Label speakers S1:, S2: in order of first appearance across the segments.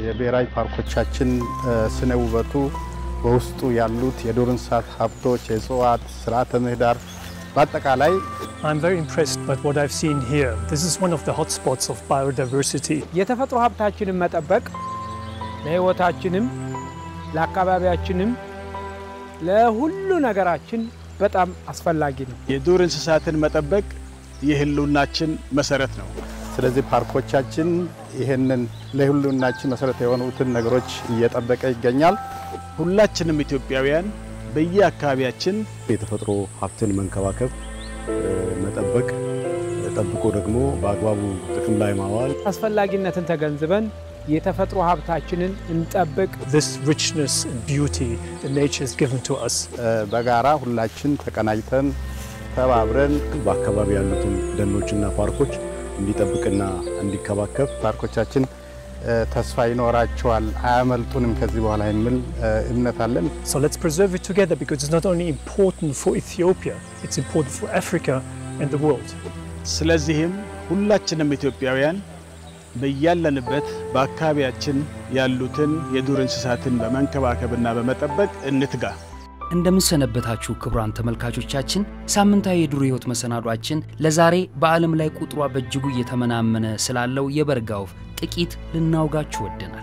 S1: የብሔራዊ ፓርኮቻችን ስነ ውበቱ በውስጡ ያሉት የዱር እንስሳት ሀብቶች፣ የእጽዋት ስርዓተ ምህዳር በአጠቃላይ
S2: I'm very impressed by what I've seen here. This is one of the hotspots of biodiversity.
S3: የተፈጥሮ ሀብታችንን መጠበቅ ለሕይወታችንም ለአካባቢያችንም ለሁሉ ነገራችን በጣም አስፈላጊ ነው።
S4: የዱር እንስሳትን መጠበቅ የህልውናችን መሰረት ነው።
S1: ስለዚህ ፓርኮቻችን ይህንን ለሁሉናችን መሰረት የሆኑትን ነገሮች እየጠበቀ ይገኛል።
S4: ሁላችንም ኢትዮጵያውያን በየአካባቢያችን
S5: የተፈጥሮ ሀብትን መንከባከብ፣ መጠበቅ፣ ጠብቆ ደግሞ በአግባቡ ጥቅም ላይ ማዋል
S3: አስፈላጊነትን ተገንዝበን የተፈጥሮ ሀብታችንን እንጠብቅ።
S2: This richness and beauty that nature has given to us.
S1: በጋራ ሁላችን ተቀናጅተን ተባብረን
S5: በአካባቢ ያሉትን ደኖችና ፓርኮች እንዲጠብቅና እንዲከባከብ
S1: ፓርኮቻችን ተስፋ ይኖራቸዋል፣ አያመልጡንም ከዚህ በኋላ የሚል እምነት አለን።
S2: So let's preserve it together because it's not only important for Ethiopia, it's important for Africa and the world.
S4: ስለዚህም ሁላችንም ኢትዮጵያውያን በያለንበት በአካባቢያችን ያሉትን የዱር እንስሳትን በመንከባከብና በመጠበቅ እንትጋ።
S6: እንደምንሰነበታችሁ ክቡራን ተመልካቾቻችን፣ ሳምንታዊ የዱር ሕይወት መሰናዷችን ለዛሬ በዓለም ላይ ቁጥሯ በእጅጉ እየተመናመነ ስላለው የበርጋ ወፍ ጥቂት ልናውጋችሁ ወደናል።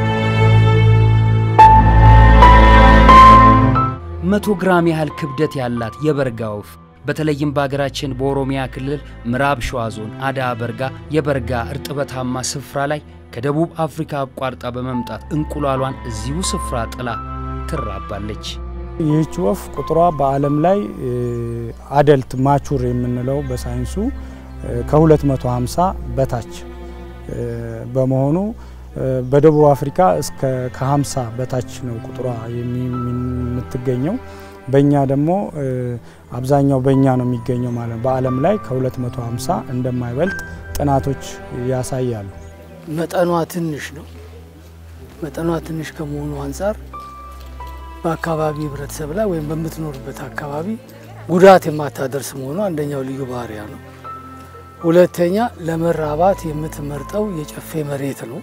S6: መቶ ግራም ያህል ክብደት ያላት የበርጋ ወፍ በተለይም በሀገራችን በኦሮሚያ ክልል ምዕራብ ሸዋ ዞን አዳ በርጋ የበርጋ እርጥበታማ ስፍራ ላይ ከደቡብ አፍሪካ አቋርጣ በመምጣት እንቁላሏን እዚሁ ስፍራ ጥላ ትራባለች።
S7: ይህች ወፍ ቁጥሯ በዓለም ላይ አደልት ማቹር የምንለው በሳይንሱ ከ250 በታች በመሆኑ በደቡብ አፍሪካ እስከ ከ50 በታች ነው ቁጥሯ የምትገኘው። በእኛ ደግሞ አብዛኛው በእኛ ነው የሚገኘው ማለት ነው። በዓለም ላይ ከ250 እንደማይበልጥ ጥናቶች ያሳያሉ።
S8: መጠኗ ትንሽ ነው። መጠኗ ትንሽ ከመሆኑ አንጻር በአካባቢ ህብረተሰብ ላይ ወይም በምትኖርበት አካባቢ ጉዳት የማታደርስ መሆኑ አንደኛው ልዩ ባህሪያ ነው። ሁለተኛ ለመራባት የምትመርጠው የጨፌ መሬት ነው።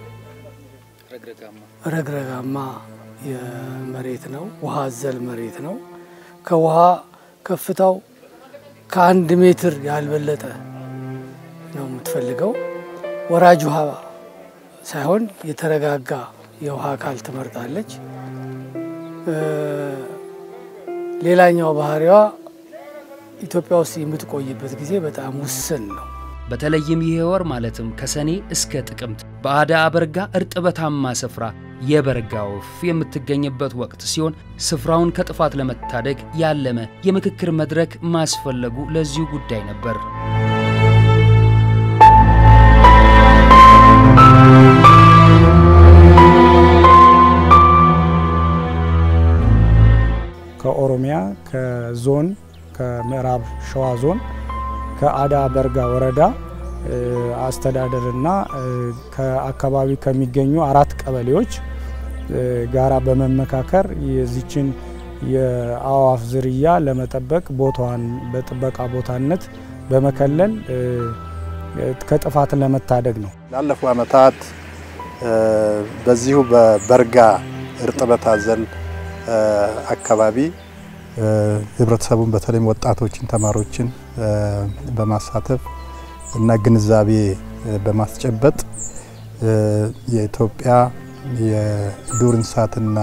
S8: ረግረጋማ መሬት ነው። ውሃ አዘል መሬት ነው። ከውሃ ከፍታው ከአንድ ሜትር ያልበለጠ ነው የምትፈልገው። ወራጅ ውሃ ሳይሆን የተረጋጋ የውሃ አካል ትመርጣለች። ሌላኛው ባህሪዋ ኢትዮጵያ ውስጥ የምትቆይበት ጊዜ በጣም ውስን ነው።
S6: በተለይም ይህ ወር ማለትም ከሰኔ እስከ ጥቅምት በአዳ በርጋ እርጥበታማ ስፍራ የበርጋ ወፍ የምትገኝበት ወቅት ሲሆን ስፍራውን ከጥፋት ለመታደግ ያለመ የምክክር መድረክ ማስፈለጉ ለዚሁ ጉዳይ ነበር።
S7: ከኦሮሚያ ከዞን ከምዕራብ ሸዋ ዞን ከአዳ በርጋ ወረዳ አስተዳደርና ከአካባቢ ከሚገኙ አራት ቀበሌዎች ጋራ በመመካከር የዚችን የአእዋፍ ዝርያ ለመጠበቅ ቦታዋን በጥበቃ ቦታነት በመከለል ከጥፋት ለመታደግ ነው።
S1: ላለፉ ዓመታት በዚሁ በበርጋ እርጥበት አዘል አካባቢ ህብረተሰቡን በተለይም ወጣቶችን፣ ተማሪዎችን በማሳተፍ እና ግንዛቤ በማስጨበጥ የኢትዮጵያ የዱር እንስሳትና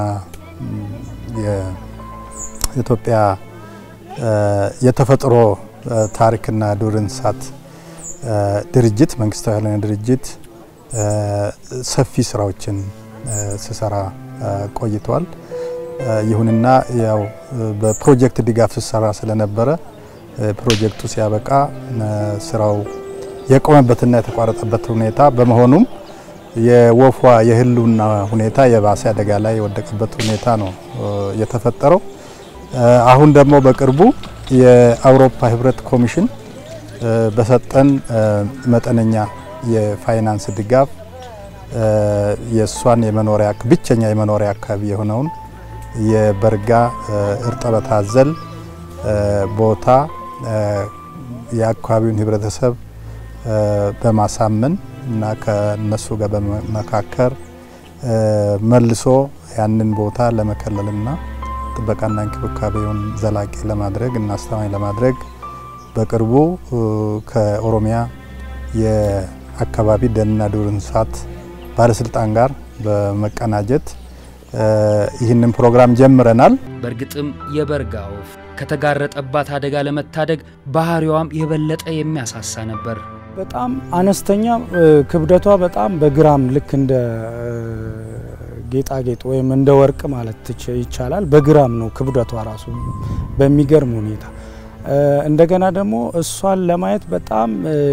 S1: የኢትዮጵያ የተፈጥሮ ታሪክና ዱር እንስሳት ድርጅት መንግስታዊ ያልሆነ ድርጅት ሰፊ ስራዎችን ስሰራ ቆይተዋል። ይሁንና ያው በፕሮጀክት ድጋፍ ስሰራ ስለነበረ ፕሮጀክቱ ሲያበቃ ስራው የቆመበትና የተቋረጠበት ሁኔታ በመሆኑም የወፏ የህልውና ሁኔታ የባሰ አደጋ ላይ የወደቀበት ሁኔታ ነው የተፈጠረው። አሁን ደግሞ በቅርቡ የአውሮፓ ህብረት ኮሚሽን በሰጠን መጠነኛ የፋይናንስ ድጋፍ የእሷን የመኖሪያ ብቸኛ የመኖሪያ አካባቢ የሆነውን የበርጋ እርጥበት አዘል ቦታ የአካባቢውን ህብረተሰብ በማሳመን እና ከነሱ ጋር በመመካከር መልሶ ያንን ቦታ ለመከለልና ጥበቃና እንክብካቤውን ዘላቂ ለማድረግ እና አስተማማኝ ለማድረግ በቅርቡ ከኦሮሚያ የአካባቢ ደንና ዱር እንስሳት ባለስልጣን ጋር በመቀናጀት ይህንን ፕሮግራም ጀምረናል።
S6: በእርግጥም የበርጋ ወፍ ከተጋረጠባት አደጋ ለመታደግ ባህሪዋም የበለጠ የሚያሳሳ ነበር።
S7: በጣም አነስተኛ ክብደቷ በጣም በግራም ልክ እንደ ጌጣጌጥ ወይም እንደ ወርቅ ማለት ይቻላል። በግራም ነው ክብደቷ ራሱ በሚገርም ሁኔታ። እንደገና ደግሞ እሷን ለማየት በጣም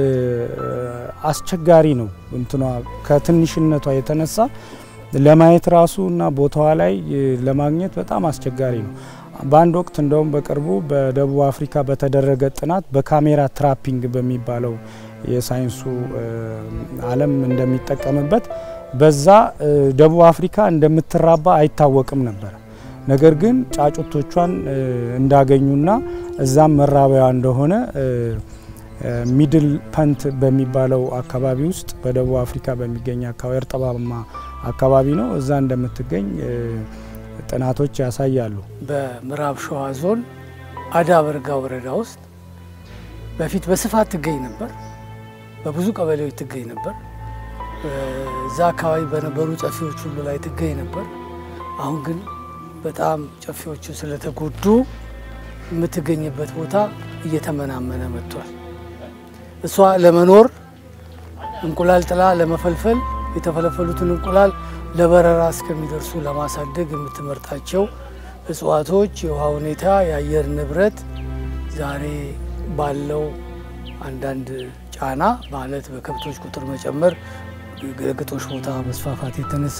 S7: አስቸጋሪ ነው። እንትኗ ከትንሽነቷ የተነሳ ለማየት ራሱ እና ቦታዋ ላይ ለማግኘት በጣም አስቸጋሪ ነው። በአንድ ወቅት እንደውም በቅርቡ በደቡብ አፍሪካ በተደረገ ጥናት በካሜራ ትራፒንግ በሚባለው የሳይንሱ ዓለም እንደሚጠቀምበት በዛ ደቡብ አፍሪካ እንደምትራባ አይታወቅም ነበር። ነገር ግን ጫጩቶቿን እንዳገኙና እዛም መራቢያ እንደሆነ ሚድል ፐንት በሚባለው አካባቢ ውስጥ በደቡብ አፍሪካ በሚገኝ አካባቢ እርጥባማ አካባቢ ነው። እዛ እንደምትገኝ ጥናቶች ያሳያሉ።
S8: በምዕራብ ሸዋ ዞን አዳ በርጋ ወረዳ ውስጥ በፊት በስፋት ትገኝ ነበር። በብዙ ቀበሌዎች ትገኝ ነበር። እዛ አካባቢ በነበሩ ጨፌዎች ሁሉ ላይ ትገኝ ነበር። አሁን ግን በጣም ጨፌዎቹ ስለተጎዱ የምትገኝበት ቦታ እየተመናመነ መጥቷል። እሷ ለመኖር እንቁላል ጥላ ለመፈልፈል የተፈለፈሉትን እንቁላል ለበረራ እስከሚደርሱ ለማሳደግ የምትመርጣቸው እጽዋቶች፣ የውሃ ሁኔታ፣ የአየር ንብረት ዛሬ ባለው አንዳንድ ጫና ማለት በከብቶች ቁጥር መጨመር፣ ግጦሽ ቦታ መስፋፋት የተነሳ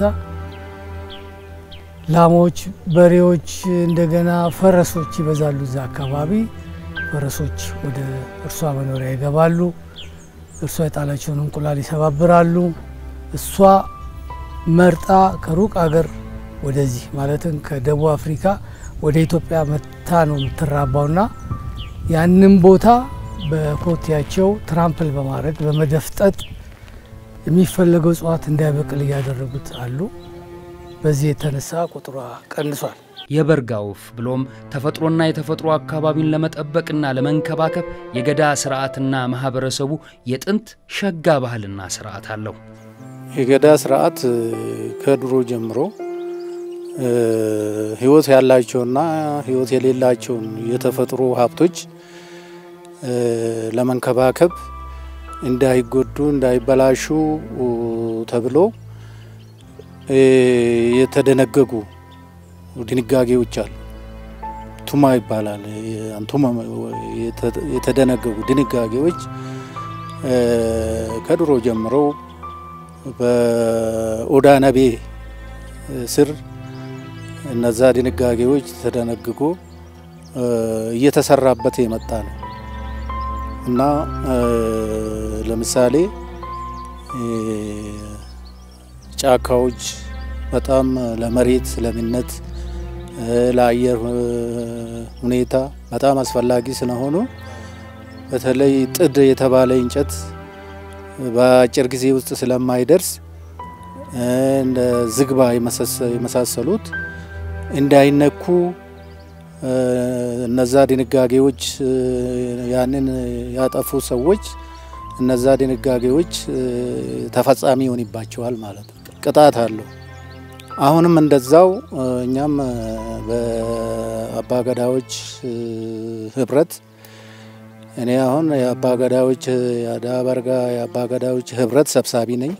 S8: ላሞች፣ በሬዎች፣ እንደገና ፈረሶች ይበዛሉ። እዛ አካባቢ ፈረሶች ወደ እርሷ መኖሪያ ይገባሉ። እርሷ የጣላቸውን እንቁላል ይሰባብራሉ። እሷ መርጣ ከሩቅ አገር ወደዚህ ማለትም ከደቡብ አፍሪካ ወደ ኢትዮጵያ መታ ነው የምትራባውና ያንን ቦታ በኮቴያቸው ትራምፕል በማድረግ በመደፍጠጥ የሚፈለገው እጽዋት እንዳይበቅል እያደረጉት አሉ። በዚህ የተነሳ ቁጥሯ ቀንሷል።
S6: የበርጋ ወፍ ብሎም ተፈጥሮና የተፈጥሮ አካባቢን ለመጠበቅና ለመንከባከብ የገዳ ስርዓትና ማህበረሰቡ የጥንት ሸጋ ባህልና ስርዓት አለው።
S9: የገዳ ስርዓት ከድሮ ጀምሮ ህይወት ያላቸውና ህይወት የሌላቸውን የተፈጥሮ ሀብቶች ለመንከባከብ እንዳይጎዱ፣ እንዳይበላሹ ተብሎ የተደነገጉ ድንጋጌዎች አሉ። ቱማ ይባላል። አንቱማ የተደነገጉ ድንጋጌዎች ከድሮ ጀምሮ በኦዳ ነቤ ስር እነዛ ድንጋጌዎች ተደነግጎ እየተሰራበት የመጣ ነው እና ለምሳሌ ጫካዎች በጣም ለመሬት ለምነት ለአየር ሁኔታ በጣም አስፈላጊ ስለሆኑ በተለይ ጥድ የተባለ እንጨት በአጭር ጊዜ ውስጥ ስለማይደርስ እንደ ዝግባ የመሳሰሉት እንዳይነኩ እነዛ ድንጋጌዎች ያንን ያጠፉ ሰዎች እነዛ ድንጋጌዎች ተፈጻሚ ይሆንባቸዋል ማለት ነው። ቅጣት አለው። አሁንም እንደዛው እኛም በአባገዳዎች ህብረት እኔ አሁን የአባገዳዎች የአዳ በርጋ የአባገዳዎች ህብረት ሰብሳቢ ነኝ።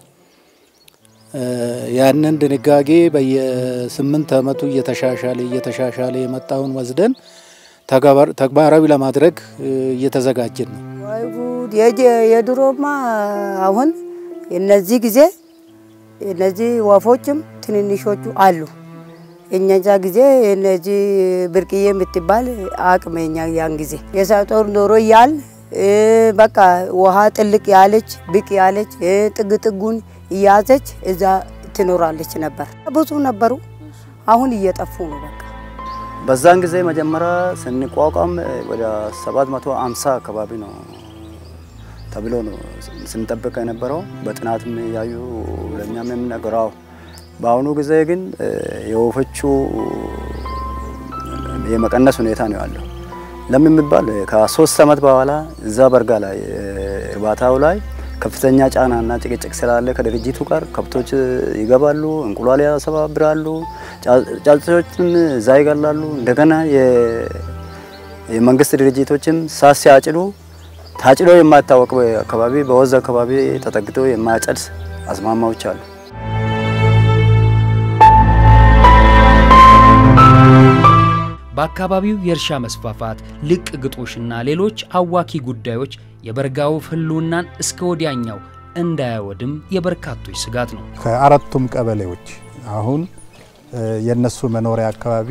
S9: ያንን ድንጋጌ በየስምንት ዓመቱ እየተሻሻለ እየተሻሻለ የመጣውን ወስደን ተግባራዊ ለማድረግ እየተዘጋጀን ነው።
S10: ወይ ጉድ! የድሮማ አሁን እነዚህ ጊዜ እነዚህ ወፎችም ትንንሾቹ አሉ። እኛዛ ጊዜ እነዚህ ብርቅዬ የምትባል አቅመኛ ያን ጊዜ የሳጦር ዶሮ እያል በቃ ውሃ ጥልቅ ያለች ብቅ ያለች ጥግ ጥጉን እያዘች እዛ ትኖራለች ነበር። ብዙ ነበሩ፣ አሁን እየጠፉ ነው። በቃ
S11: በዛን ጊዜ መጀመሪያ ስንቋቋም ወደ 750 አካባቢ ነው ተብሎ ነው ስንጠብቅ የነበረው። በጥናትም ያዩ ለእኛም የምነገረው በአሁኑ ጊዜ ግን የወፎቹ የመቀነስ ሁኔታ ነው ያለው። ለምን የሚባል ከሶስት ዓመት በኋላ እዛ በርጋ ላይ እርባታው ላይ ከፍተኛ ጫናና ጭቅጭቅ ስላለ ከድርጅቱ ጋር ከብቶች ይገባሉ፣ እንቁላል ያሰባብራሉ፣ ጫጩቶችም እዛ ይገላሉ። እንደገና የመንግስት ድርጅቶችም ሳት ሲያጭዱ ታጭዶ የማይታወቅ አካባቢ በወዝ አካባቢ ተጠግቶ የማያጨድ አዝማማዎች አሉ።
S6: በአካባቢው የእርሻ መስፋፋት፣ ልቅ ግጦሽና ሌሎች አዋኪ ጉዳዮች የበርጋ ወፍ ህልውናን እስከ ወዲያኛው እንዳያወድም የበርካቶች ስጋት ነው።
S1: ከአራቱም ቀበሌዎች አሁን የነሱ መኖሪያ አካባቢ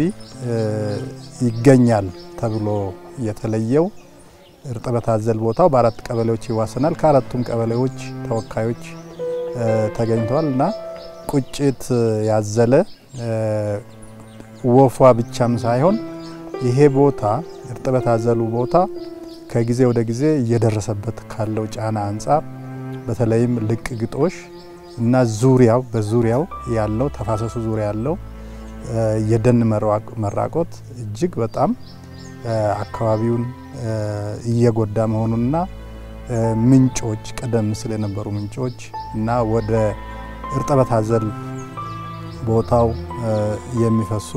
S1: ይገኛል ተብሎ የተለየው እርጥበት አዘል ቦታው በአራት ቀበሌዎች ይዋሰናል። ከአራቱም ቀበሌዎች ተወካዮች ተገኝተዋል እና ቁጭት ያዘለ ወፏ ብቻም ሳይሆን ይሄ ቦታ እርጥበት አዘሉ ቦታ ከጊዜ ወደ ጊዜ እየደረሰበት ካለው ጫና አንጻር በተለይም ልቅ ግጦሽ እና ዙሪያው በዙሪያው ያለው ተፋሰሱ ዙሪያ ያለው የደን መራቆት እጅግ በጣም አካባቢውን እየጎዳ መሆኑንና ምንጮች ቀደም ሲል የነበሩ ምንጮች እና ወደ እርጥበት አዘል ቦታው የሚፈሱ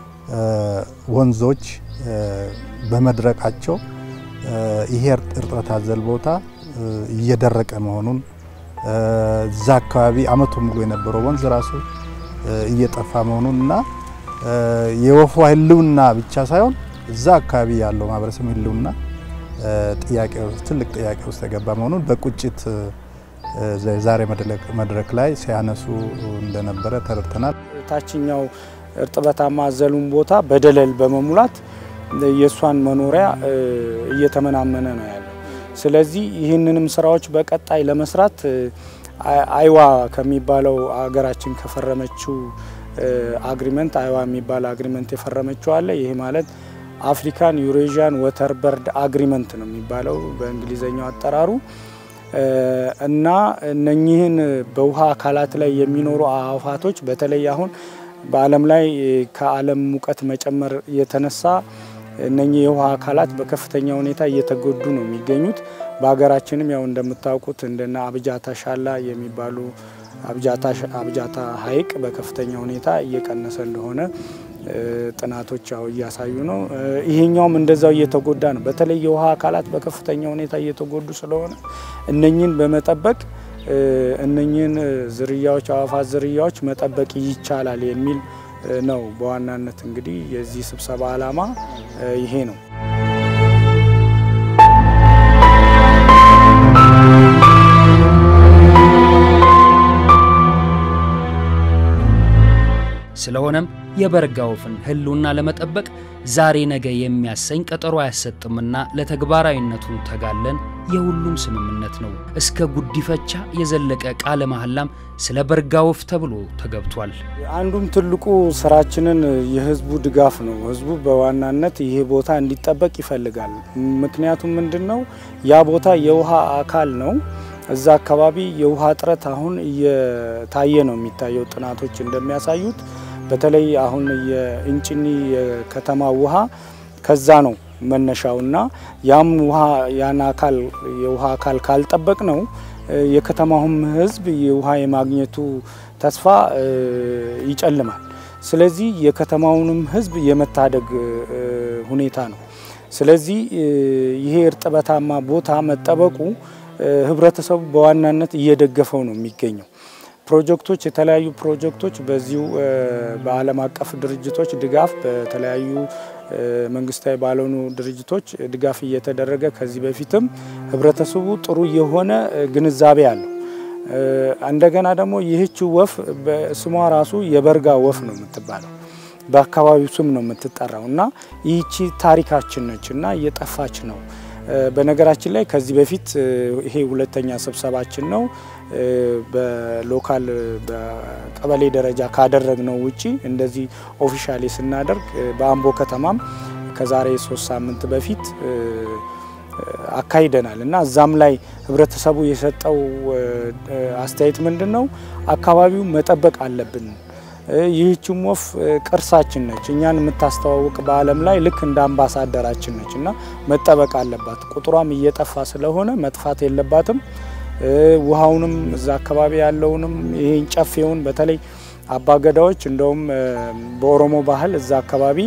S1: ወንዞች በመድረቃቸው ይሄ እርጥበት አዘል ቦታ እየደረቀ መሆኑን እዛ አካባቢ አመቱ ሙሉ የነበረው ወንዝ ራሱ እየጠፋ መሆኑን እና የወፏ ህልውና ብቻ ሳይሆን እዛ አካባቢ ያለው ማህበረሰብ ህልውና ጥያቄ ትልቅ ጥያቄ ውስጥ የገባ መሆኑን በቁጭት ዛሬ መድረክ ላይ ሲያነሱ እንደነበረ ተረድተናል።
S7: ታችኛው እርጥበታማ አዘሉን ቦታ በደለል በመሙላት የእሷን መኖሪያ እየተመናመነ ነው ያለው። ስለዚህ ይህንንም ስራዎች በቀጣይ ለመስራት አይዋ ከሚባለው አገራችን ከፈረመችው አግሪመንት አይዋ የሚባል አግሪመንት የፈረመችው አለ። ይህ ማለት አፍሪካን ዩሬዥያን ወተር በርድ አግሪመንት ነው የሚባለው በእንግሊዝኛው አጠራሩ እና እነኚህን በውሃ አካላት ላይ የሚኖሩ አዕዋፋቶች በተለይ አሁን በዓለም ላይ ከዓለም ሙቀት መጨመር የተነሳ እነኚህ የውሃ አካላት በከፍተኛ ሁኔታ እየተጎዱ ነው የሚገኙት። በሀገራችንም ያው እንደምታውቁት እንደና አብጃታ ሻላ የሚባሉ አብጃታ ሐይቅ በከፍተኛ ሁኔታ እየቀነሰ እንደሆነ ጥናቶች ያው እያሳዩ ነው። ይሄኛውም እንደዛው እየተጎዳ ነው። በተለይ የውሃ አካላት በከፍተኛ ሁኔታ እየተጎዱ ስለሆነ እነኝን በመጠበቅ እነኝን ዝርያዎች አዕዋፋት ዝርያዎች መጠበቅ ይቻላል የሚል ነው። በዋናነት እንግዲህ የዚህ ስብሰባ ዓላማ ይሄ ነው።
S6: ስለሆነም የበርጋ ወፍን ህልውና ለመጠበቅ ዛሬ ነገ የሚያሰኝ ቀጠሮ አያሰጥምና ለተግባራዊነቱን ተጋለን የሁሉም ስምምነት ነው። እስከ ጉዲፈቻ የዘለቀ ቃለ መሐላም ስለ በርጋ ወፍ ተብሎ ተገብቷል።
S7: አንዱም ትልቁ ስራችንን የህዝቡ ድጋፍ ነው። ህዝቡ በዋናነት ይሄ ቦታ እንዲጠበቅ ይፈልጋል። ምክንያቱም ምንድን ነው ያ ቦታ የውሃ አካል ነው። እዛ አካባቢ የውሃ እጥረት አሁን እየታየ ነው የሚታየው ጥናቶች እንደሚያሳዩት በተለይ አሁን የእንጭኒ የከተማ ውሃ ከዛ ነው መነሻውና ያም ውሃ ያን አካል የውሃ አካል ካልጠበቅ ነው የከተማውም ህዝብ የውሃ የማግኘቱ ተስፋ ይጨልማል። ስለዚህ የከተማውንም ህዝብ የመታደግ ሁኔታ ነው። ስለዚህ ይሄ እርጥበታማ ቦታ መጠበቁ ህብረተሰቡ በዋናነት እየደገፈው ነው የሚገኘው። ፕሮጀክቶች የተለያዩ ፕሮጀክቶች በዚሁ በዓለም አቀፍ ድርጅቶች ድጋፍ በተለያዩ መንግስታዊ ባልሆኑ ድርጅቶች ድጋፍ እየተደረገ ከዚህ በፊትም ህብረተሰቡ ጥሩ የሆነ ግንዛቤ አለው። እንደገና ደግሞ ይህች ወፍ ስሟ ራሱ የበርጋ ወፍ ነው የምትባለው በአካባቢው ስም ነው የምትጠራው እና ይህቺ ታሪካችን ነች እና እየጠፋች ነው። በነገራችን ላይ ከዚህ በፊት ይሄ ሁለተኛ ስብሰባችን ነው። በሎካል በቀበሌ ደረጃ ካደረግነው ውጪ እንደዚህ ኦፊሻሊ ስናደርግ በአምቦ ከተማም ከዛሬ ሶስት ሳምንት በፊት አካሂደናል እና እዛም ላይ ህብረተሰቡ የሰጠው አስተያየት ምንድን ነው? አካባቢው መጠበቅ አለብን ይህችም ወፍ ቅርሳችን ነች። እኛን የምታስተዋውቅ በዓለም ላይ ልክ እንደ አምባሳደራችን ነች እና መጠበቅ አለባት። ቁጥሯም እየጠፋ ስለሆነ መጥፋት የለባትም። ውሃውንም እዛ አካባቢ ያለውንም ይሄን ጨፌውን በተለይ አባገዳዎች እንደውም በኦሮሞ ባህል እዛ አካባቢ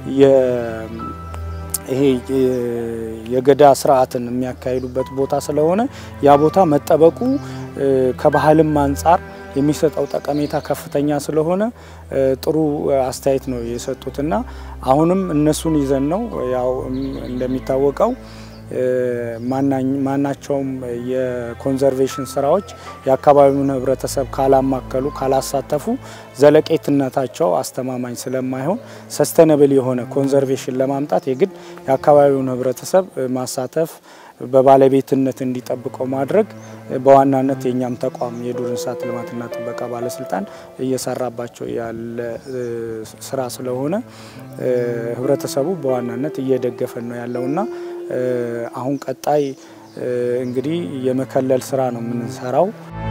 S7: ይሄ የገዳ ስርዓትን የሚያካሂዱበት ቦታ ስለሆነ ያ ቦታ መጠበቁ ከባህልም አንጻር የሚሰጠው ጠቀሜታ ከፍተኛ ስለሆነ ጥሩ አስተያየት ነው የሰጡትና አሁንም እነሱን ይዘን ነው ያው እንደሚታወቀው ማናቸውም የኮንዘርቬሽን ስራዎች የአካባቢውን ሕብረተሰብ ካላማከሉ ካላሳተፉ ዘለቄትነታቸው አስተማማኝ ስለማይሆን ሰስተነብል የሆነ ኮንዘርቬሽን ለማምጣት የግድ የአካባቢውን ሕብረተሰብ ማሳተፍ በባለቤትነት እንዲጠብቀው ማድረግ በዋናነት የእኛም ተቋም የዱር እንስሳት ልማትና ጥበቃ ባለስልጣን እየሰራባቸው ያለ ስራ ስለሆነ ሕብረተሰቡ በዋናነት እየደገፈን ነው ያለውና አሁን ቀጣይ እንግዲህ የመከለል ስራ ነው የምንሰራው።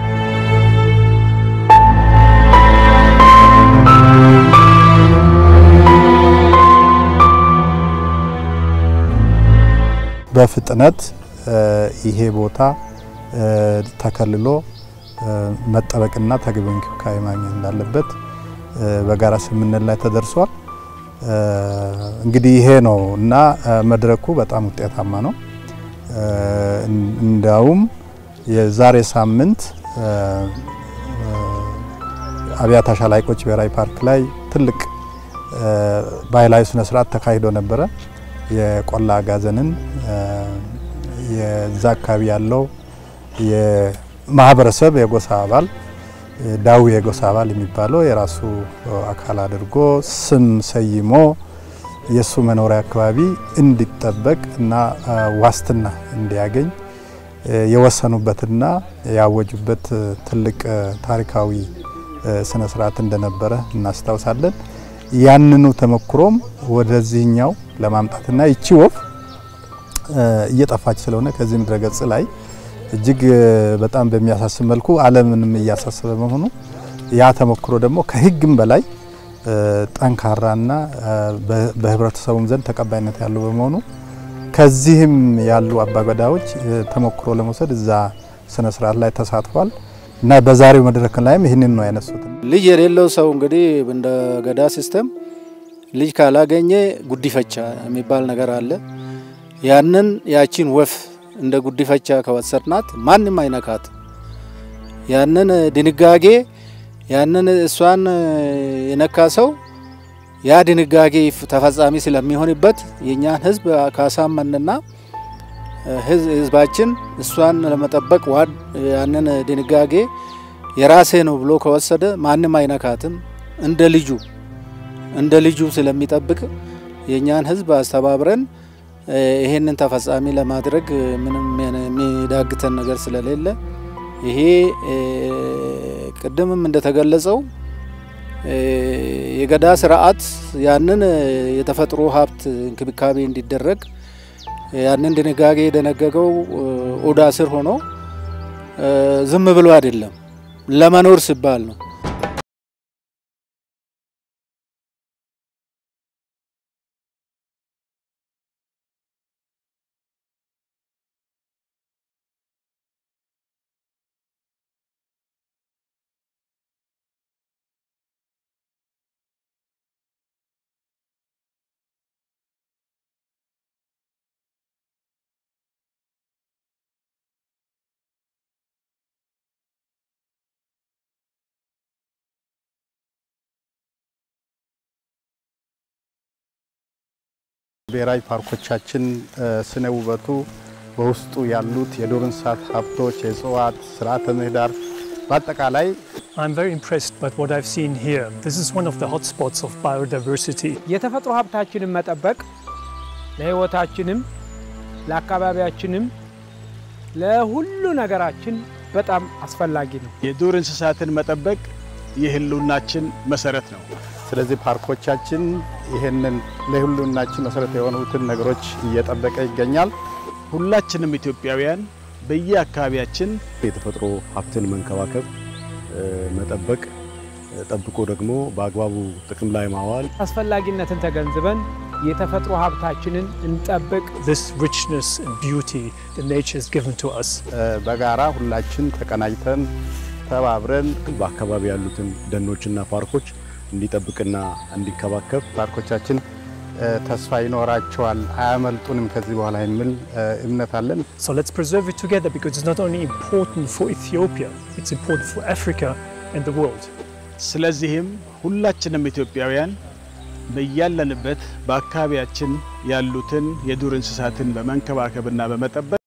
S1: በፍጥነት ይሄ ቦታ ተከልሎ መጠበቅና ተገቢ እንክብካቤ ማግኘት እንዳለበት በጋራ ስምምነት ላይ ተደርሷል። እንግዲህ ይሄ ነው እና መድረኩ በጣም ውጤታማ ነው። እንዲያውም የዛሬ ሳምንት አብያታ ሻላቆች ብሔራዊ ፓርክ ላይ ትልቅ ባህላዊ ስነ ስርዓት ተካሂዶ ነበረ። የቆላ አጋዘንን የዛ አካባቢ ያለው የማህበረሰብ የጎሳ አባል ዳዊ የጎሳ አባል የሚባለው የራሱ አካል አድርጎ ስም ሰይሞ የእሱ መኖሪያ አካባቢ እንዲጠበቅ እና ዋስትና እንዲያገኝ የወሰኑበትና ያወጁበት ትልቅ ታሪካዊ ስነ ስርዓት እንደነበረ እናስታውሳለን። ያንኑ ተሞክሮም ወደዚህኛው ለማምጣትና ይቺ ወፍ እየጠፋች ስለሆነ ከዚህ ምድረ ገጽ ላይ እጅግ በጣም በሚያሳስብ መልኩ ዓለምንም እያሳሰበ መሆኑ ያ ተሞክሮ ደግሞ ከሕግም በላይ ጠንካራና በህብረተሰቡም ዘንድ ተቀባይነት ያለው በመሆኑ ከዚህም ያሉ አባገዳዎች ተሞክሮ ለመውሰድ እዛ ስነ ስርዓት ላይ ተሳትፏል እና በዛሬው መድረክ ላይም ይህንን ነው ያነሱት።
S9: ልጅ የሌለው ሰው እንግዲህ እንደ ገዳ ሲስተም ልጅ ካላገኘ ጉዲፈቻ የሚባል ነገር አለ። ያንን ያቺን ወፍ እንደ ጉዲፈቻ ከወሰድናት ማንም አይነካት። ያንን ድንጋጌ ያንን እሷን የነካ ሰው ያ ድንጋጌ ተፈጻሚ ስለሚሆንበት የእኛን ህዝብ ካሳመንና ህዝባችን እሷን ለመጠበቅ ዋድ ያንን ድንጋጌ የራሴ ነው ብሎ ከወሰደ ማንም አይነካትም። እንደ ልጁ እንደ ልጁ ስለሚጠብቅ የእኛን ህዝብ አስተባብረን ይሄንን ተፈጻሚ ለማድረግ ምንም የሚዳግተን ነገር ስለሌለ ይሄ ቅድምም እንደተገለጸው የገዳ ስርዓት ያንን የተፈጥሮ ሀብት እንክብካቤ እንዲደረግ ያንን ድንጋጌ የደነገገው ኦዳ ስር ሆኖ ዝም ብሎ አይደለም፣ ለመኖር ሲባል ነው።
S1: ብሔራዊ ፓርኮቻችን ስነ ውበቱ በውስጡ ያሉት የዱር እንስሳት ሀብቶች፣ የእጽዋት ስርዓተ ምህዳር በአጠቃላይ
S2: I'm very impressed by what I've seen here. This is one of the hotspots of biodiversity.
S3: የተፈጥሮ ሀብታችንን መጠበቅ ለሕይወታችንም ለአካባቢያችንም ለሁሉ ነገራችን በጣም አስፈላጊ ነው።
S4: የዱር እንስሳትን መጠበቅ የህልውናችን መሰረት ነው።
S1: ስለዚህ ፓርኮቻችን ይህንን ለሁሉናችን መሰረት የሆኑትን ነገሮች እየጠበቀ ይገኛል።
S4: ሁላችንም ኢትዮጵያውያን በየአካባቢያችን
S5: የተፈጥሮ ሀብትን መንከባከብ፣ መጠበቅ ጠብቆ ደግሞ በአግባቡ ጥቅም ላይ ማዋል
S3: አስፈላጊነትን ተገንዝበን የተፈጥሮ ሀብታችንን እንጠብቅ።
S2: This richness and beauty that nature has given to us.
S1: በጋራ ሁላችን ተቀናጅተን ተባብረን
S5: በአካባቢ ያሉትን ደኖችና ፓርኮች እንዲጠብቅና እንዲከባከብ
S1: ፓርኮቻችን ተስፋ ይኖራቸዋል፣ አያመልጡንም ከዚህ በኋላ የሚል እምነት አለን።
S2: So let's preserve it together because it's not only important for Ethiopia, it's important for Africa and the world.
S4: ስለዚህም ሁላችንም ኢትዮጵያውያን በያለንበት በአካባቢያችን ያሉትን የዱር እንስሳትን በመንከባከብና በመጠበቅ